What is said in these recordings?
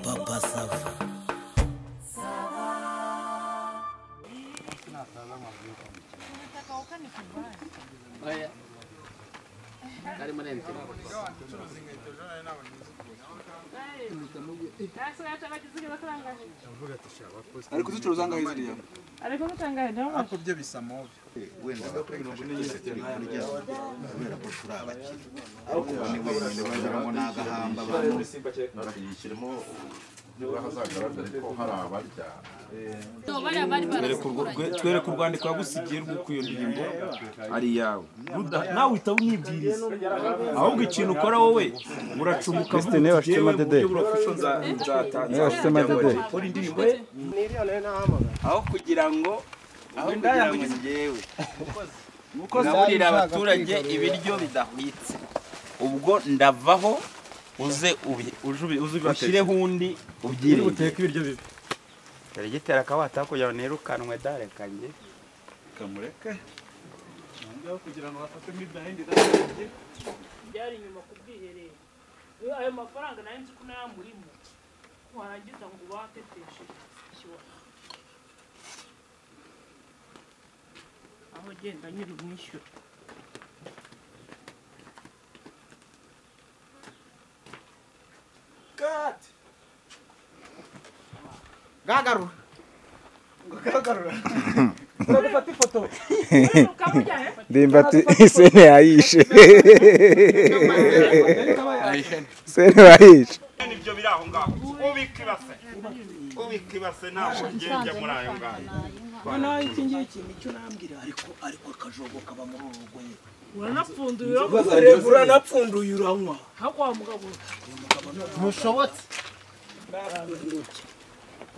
Papa Safi. ariko uzicuruza angahe ziriya ariko gutangaje ndabona ariko byo bisa move wenda mirongo ine y'isate bikora igeze kubera ko turi abakire ariko ubu ni wenyine bageramo n'agahamba abantu bakiyishyiramo niba hazagaragare ko hari abarya twereka urwo- twereka urwandiko yagusigiye rwo ku iyo ndirimbo ari iyawe Ruda- nawe uhita unyibwiriza ahubwo ikintu ukora wowe uracumuka vuba Christine uti, "Jyewe washyizemo mu dede." buryo burafusho nza- nzata- washyizemo nzakujya ngo dede. nkore indirimbo ye aho kugira ngo aho kugira ngo njyewe kuko nzabwira abaturage ibiryo bidahwitse ubwo ndavaho uze ubi- uje ubi- uze ushyireho undi ubyiringe uteka ibiryo bibi dore gitera akabata kugira ngo nirukanwe dare kanjye kamureke nangeho kugira ngo bafate midahindi byari inyuma ku bwiherero Iyo ayo mafaranga nari nzi ko nayamurimo warangiza ngo ubateteshe aho genda nyiri umwishyura ukamujyana ndimbati sene yayishe sene yayishe ibyo biri aho ngaho ubika ibase ubika ibase ntabwo ngenge muri ayo ngayo noneho iki ngiki icyo nambwira ariko ariko akajogo kaba muri uru rugo nyine uranapfunduye uranywa uranapfunduye uranywa aho kwa mugabo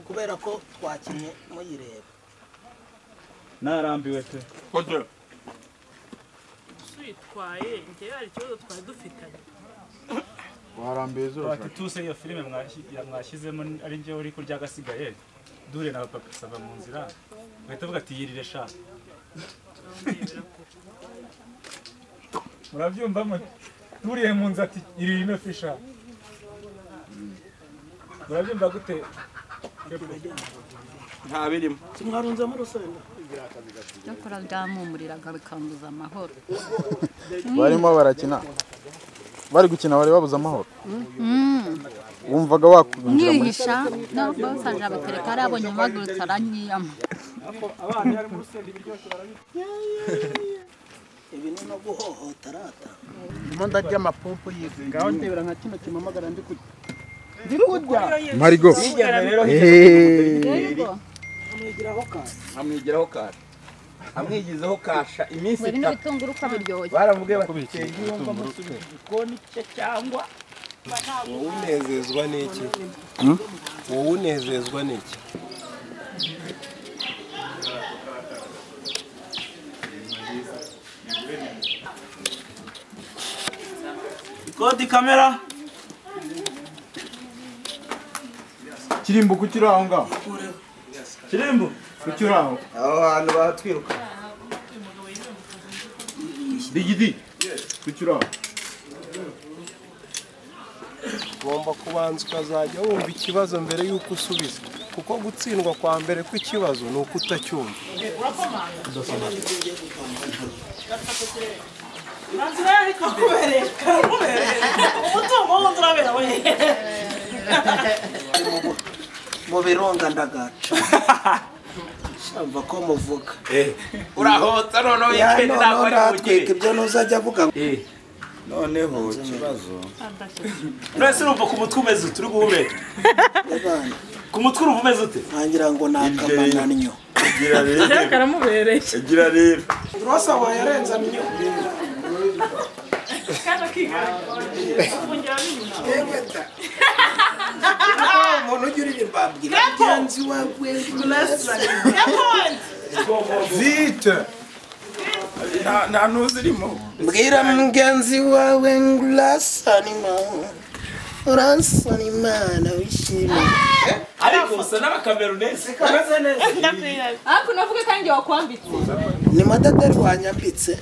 kubera ko twakinnye muyireba narambiwe pe twitwaye njyewe hari ikibazo twari dufitanye warambiye zose ati tuse iyo filime mwashyi- mwashyizemo ari njyewe uri kurya agasigaye duhure na papa sava mu nzira uhita avuga ati yirire sha murabyumva mute duriye mu nzu ati irire ino fisha murabyumva gute nta birimo mwarunzemo urusenda icyakora byampumuriraga bikambuza amahoro barimo barakina bari gukina bari babuze amahoro wumvaga wakwinjira muri nihisha ntabwo nsanje abatereka ari abo nyamagurutse aranyiyama ibi ni no guhohotera ata ndimo ndarya amapompo y'izindi ngaho ndebera nka kino kimamagara ndi kurya ndi kurya marigo rero amwigiraho kasi amwigiraho kasha amwigizaho kasha iminsi ibi ni itatu ibitunguru uko biryoshye baramubwiye bati tenge yumva musubira igikoni cye cyangwa wowe unezezwa n'iki wowe unezezwa n'iki ikodi kamera kirimbo kucyuri aho ngaho kirimbo kucyuri aho aho hantu batwiruka digidi kucyuri aho ugomba kubanza ukazajya wumva ikibazo mbere y'uko usubiza kuko gutsindwa kwa mbere kw'ikibazo ni uko utacyumva nanzira yari kakubereye karakubereye umutungo wundi urabera we mu birunga ndagaca shamva ko muvuga urahotsa noneho weekend ntabwo ari ndatwika ibyo ntuzajya avuga noneho ikibazo mwese urumva ku mutwe umeze ute uri guhumeka abana ku mutwe urumva umeze ute ntangira ngo ni akamananyo gira rero karamubereye gira rero urasabaye yarenze amyo kandi akigana ufungira n'inyuma umuntu ugira ibyo mbabwira mugenzi wawe vite Nta- nta n'uzirimo mbwira mugenzi wawe ngo urasanima urasanimana wishimye ariko usa n'abakamerunesi ariko navuga kandi igihe wakwambitse ni madada rwanyambitse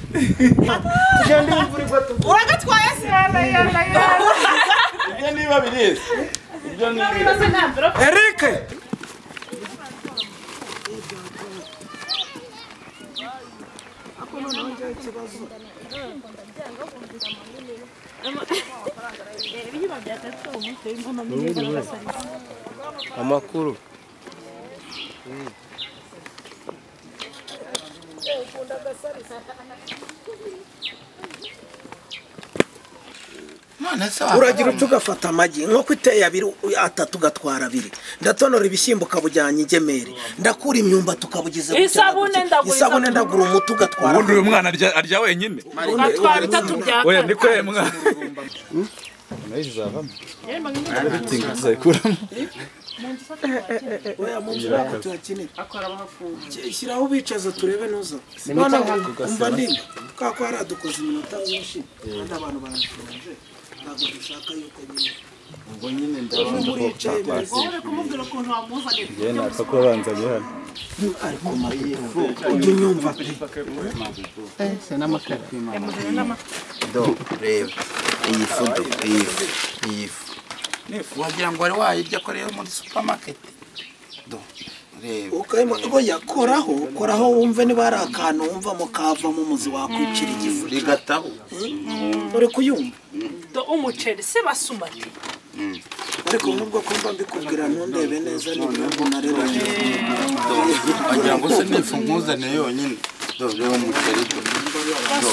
uragatwaye se ibyo niba birizi ibyo ni Eric amakuru uragira uca ugafata amagi nk'uko iteye abiri atatu ugatwara abiri ndatonora ibishyimbo ukabujyana ingemeri ndakura imyumbati ukabugeza gutya na Isabune gutya. ndagura isabune isabune. ndagura umuti ugatwara ubundi uyu mwana arya arya wenyine Atwara bitatu bya oya kane. ni kwe mwana nayo izavamo oya mu nzu ntabwo tuhakinira shyiraho ubicaza turebe ntuza Ni mu noneho cyangwa kugasaba. umva ndimba kubera ko haradukoze iminota myinshi kandi abantu barashonje ntabwo dushaka yuko nyine ubwo nyine Ejo ndabona muri ko yicaye bari twakasi kumubwira ukuntu wamuzanye njyewe napfa kuba banza guhana ariko mayifu ujye unyumva pe do reba iyi fu do iyi fu iyi fu ni ifu wagira ngo wari wayirya ko rero muri supamaketi do reba ukayima oya koraho koraho wumve niba hari akantu wumvamo kavamo umuzi wakwicira igifu rigataho uri kuyumva Do umuceri se basumati. ariko nubwo kumva mbikubwira ntundebe neza nibura ngo narebe do wagira ngo se ni ifu nkuzaniye yonyine do reba umuceri do do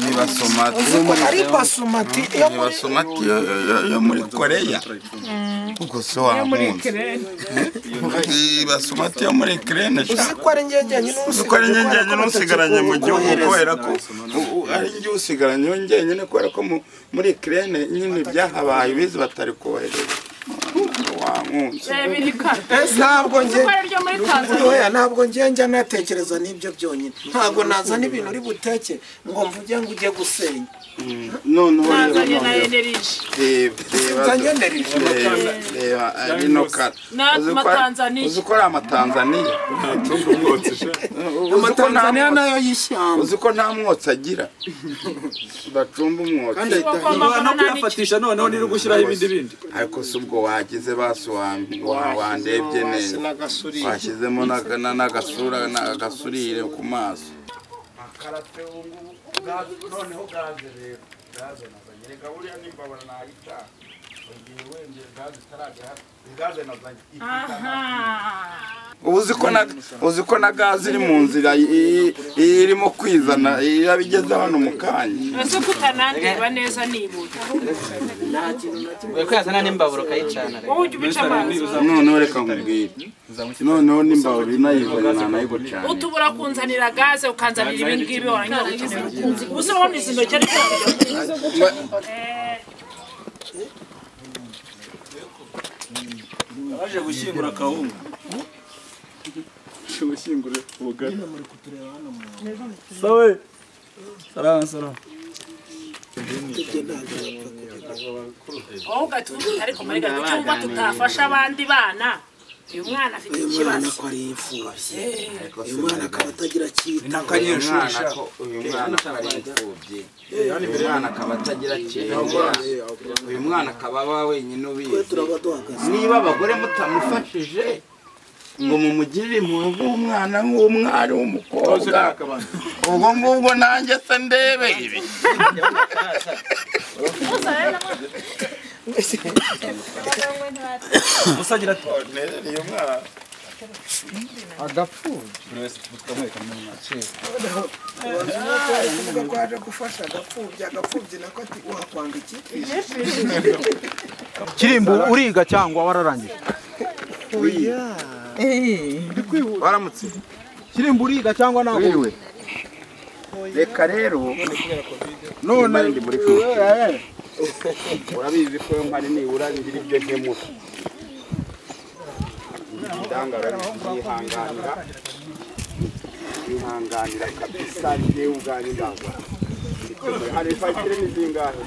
ni basomati ari basumati iyo ni basomati yo- yo- yo- yo muri koreya ubwo se wamunze Iyi basomati yo muri kirene uzi ko ari njyenyine uzi ko ari njye njyenyine usigaranye mu gihugu kubera ko u- u- ari njye usigaranye njyenyine kubera ko mu- muri kirene nyine byahabaye ibizi batari kohereza wankunze ntabwo njye Isoko ryo muri Tanzania. Oya, ntabwo njye njya natekereza n'ibyo byonyine ntabwo nazana ibintu uri buteke ngo mvuge ngo ujye gusenya noneho reba Nazanye na noneho. energy. Reba, reba, Utanyenereje. reba, reba ari no kara Na- Uzi ko ari- Amatanzaniya. uzi ko ari amatanzaniya Amatanzaniya nayo y'ishyamba uzi ko nta mwotsi agira bacumba umwotsi kandi no kuyafatisha noneho niri gushyiraho ibindi bindi ariko si ubwo wagize basi wa- wa- wandebye hasi neza n'agasurire. washyizemo n'aga- na- n'agasura na- agasurire ku maso noneho gaze rero gaze nazanye reka buriya n'imbabura nayicana igihe wengeye gaze itaragera gaze nazanye ubu uzi ko na uzi ko na gaze iri mu nzira i- i- i- irimo kwizana irabigeze hano mu kanya Ese kutanandirwa neza nibuka. Uri kuyazana n'imbabura ukayicana Wowe ujya ubica amazi. noneho reka nkubwire noneho n'imbabura inayizana nanayigucana utubura kunzanira gaze ukanzanira ibi ngibi warangiza ugakenera. Gusa urabona izi ntoki ariko Aje gushyingura kawunga. Aje gushyingura ubugari. Sawe. Salama salama. wowe ugatuvuga ariko muri gahunda cyangwa tutafasha abandi bana uyu mwana afite uyu mwana ikibazo ko ari imfubyi uyu mwana akaba atagira Uyu akitaka mwana ko- uyu mwana akaba ari imfubyi uyu mwana akaba atagira kera uyu mwana akaba aba wenyine ubizi niba abagore mutamufashije ngo mumugirire impuhwe nk'umwana nk'umwari w'umukobwa ubwo ngubwo nanjye se ndebe ibi Musagira ati. uyu mwana agapfubyi Buri wese tukamwereka muri make. kuvuga ko yaje gufasha agapfubyi agapfubyi nako ati wakwanga iki kirimbo uriga cyangwa wararangije oya waramutse kirimbo uriga cyangwa ntabwo Wiriwe. reka rero none Imana iri muri kumwe. urabizi ko mpari nibura ngira ibyo nkemura ndangara nihanganira nihanganira kabisa njyewe ubwanjye ndagwa hari fagitire ni zingahe